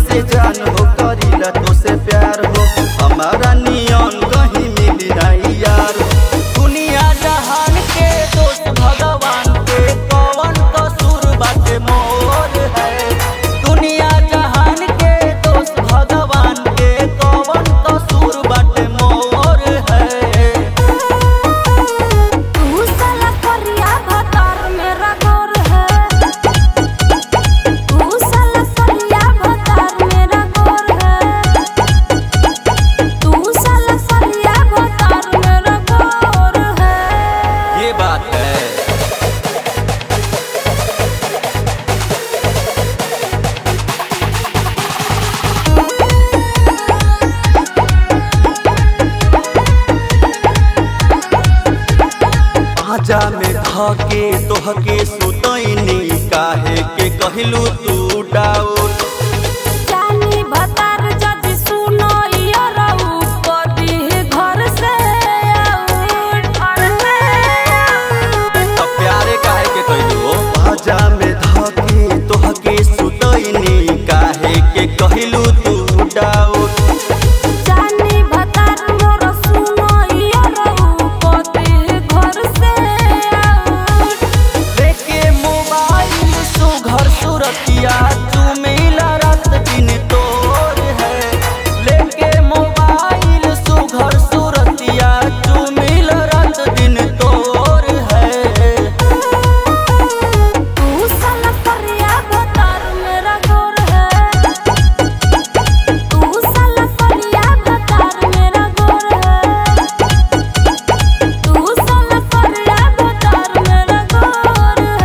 से जान हो करीला तो से प्यार हो हमारा नियन कहीं मिली नहीं यार दुनिया जहान के दोस्त भगवान के कौन कसूर बाटे मोर है दुनिया जहान के दोस्त भगवान के कौन कसूर बाटे मोर है तू साला करिया भतार मेरा गोर है तू साला करिया भतार मेरा गोर है तू साला करिया भतार मेरा गोर है ये बात है आजा में धके तोहके सुतैनी काहे के कहलू तू डाउट जानी भतार जदि सुनो इयो रहू कदी घर से आउट घर से आउट अब प्यारे काहे के कहलू आजा में धके तोहके सुतैनी काहे के कहलू तू डाउट जानी भतार मोर सुनो इयो रहू कदी घर से आउट लेके मोबाइल सुघर सुरतिया तू मिला रात दिन तोर है लेके मोबाइल सुघर सुरतिया तू मिला रात दिन तोर है तू साला करिया भतार मेरा गोर है तू साला करिया भतार मेरा गोर है तू साला करिया भतार मेरा गोर है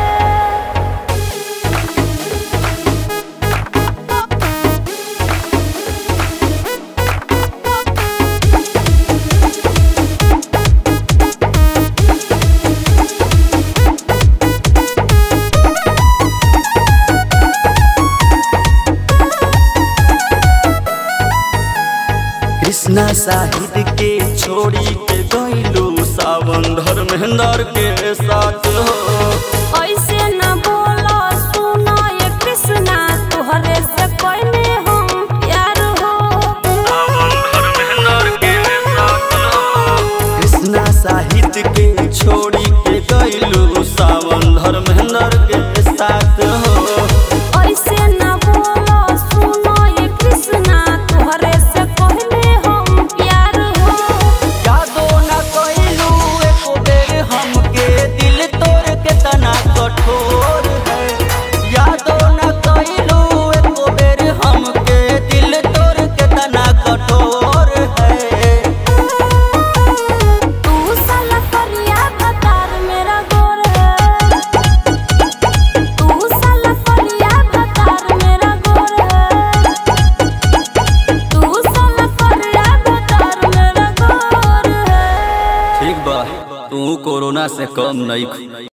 कृष्णा साहिद के छोड़ी के गईलू सावन धर्मेंद्र के साथ हो ऐसे न बोलो सुनो ये कृष्णा तोहरे से कोई हम प्यार हो कृष्णा साहित्य के छोड़ी के गईलू सावन धर्मेंद्र के साथ हो ऐसे न बोलो सुनो ये कृष्णा तोहरे से कोई हम प्यार हो यादो न कइलू एको बेर हमके दिल तोड़ के तना कठोर है यादो न कइलू एको बेर हमके दिल तोड़ के तना कठोर है तू साला करिया भतार मेरा गोर है तू साला करिया भतार मेरा गोर है तू साला करिया भतार मेरा गोर है ठीक बा तू कोरोना से कम नहीं